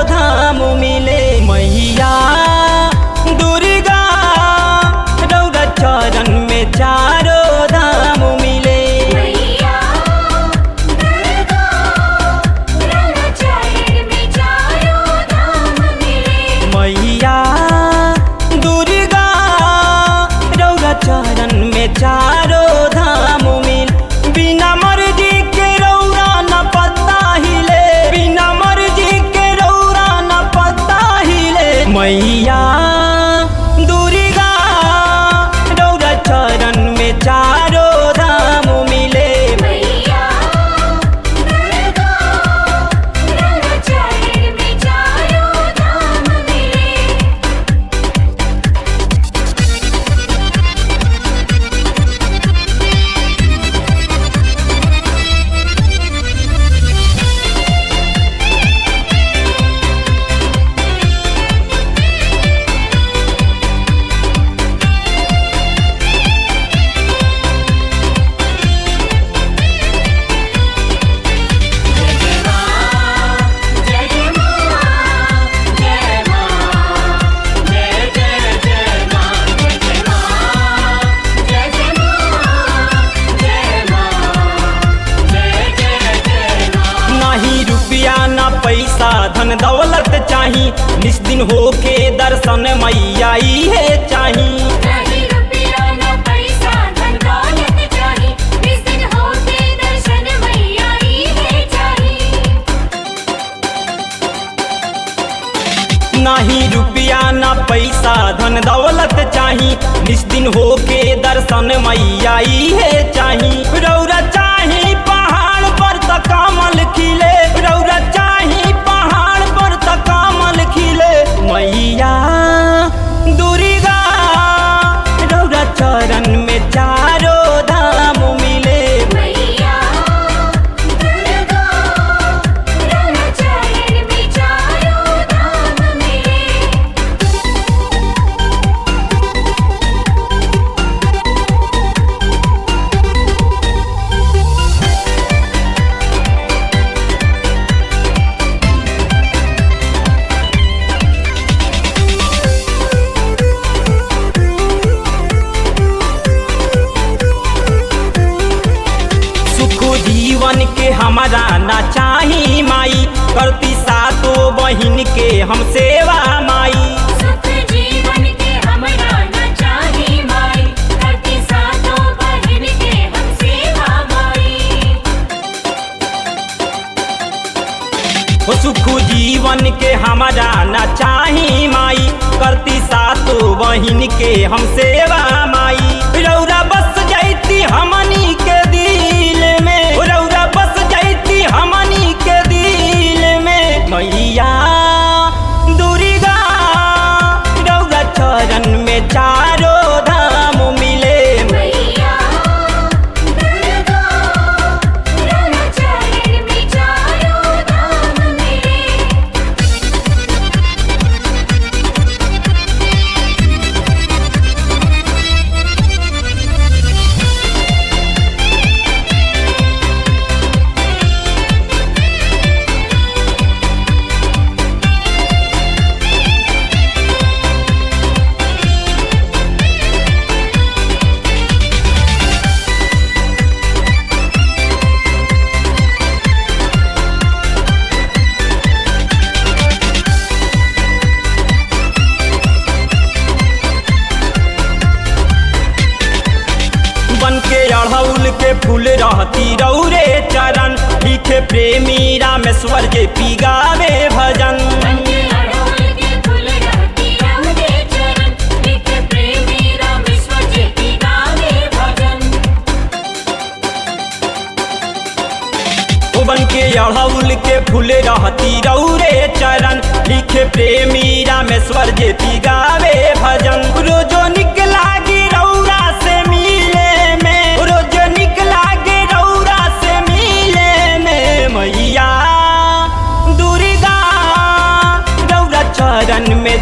धाम मिले मैया दुर्गा रौरा चरण में चारो धाम मिले मैया दुर्गा रौरा चरण में चारों धाम मिले मैया दुर्गा रौरा चरण में चारो धाम मिल बिना मर्जी के रौरा न पता हिले बिना मर्जी के रौरा न पता हिले मैया दुर्गा रौरा चरण में चारो धाम मिले मैया दुर्गा रौरा चरण में चारों धाम मिले जय जय मां जय मां जय जय जय मां जय जय मां जय जय मां जय मां जय जय जय मां नाही रुपया ना पैसा धन दौलत चाही निस्दिन होके दर्शन मैया है चाही नहीं रुपया न पैसा धन दौलत चाही इस दिन होते दर्शन मैया ही है चाही नाही रुपया ना पैसा धन दौलत चाही निस्दिन होके दर्शन मैया है चाही रौरा चाही पहाड़ पर त कमल खिले रौरा चाही पहाड़ पर त कमल खिले मैया दुर्गा रौरा चरण में चारो धाम मिले मैया दुर्गा रौरा चरण में चारों धाम मिले सुख जीवन के हमारा ना चाही माई करती सातो बहिन के हम सेवा माई सुख जीवन के हमरा न चाही माई करती सातों बहन के हम सेवा माई हो सुख जीवन के हमारा ना चाही माई करती सातो बहिन के हम सेवा माई रौरा बस जाती हमनी के दिल में रौरा बस जाती हमनी के दिल में मैया दुर्गा रौरा चरण में चारो धाम मिले मैया दुर्गा रौरा चरण में चारों धाम मिले बन के अड़हुल के फूल रहती रौरे चरण लिखे प्रेमी रामेश्वर जे पिगावे भजन बंदे अड़हुल के फूल रहती रहुदे चरण लिख प्रेमी रामेश्वर जी की गावे भजन ओ बन के अड़हुल के फूल रहती रौरे चरण लिखे प्रेमी रामेश्वर जे पिगावे भजन रोजो निकला गी रौरा से मिले में रोजो निकला गी रौरा से मिले में मैया दुर्गा रौरा चरण में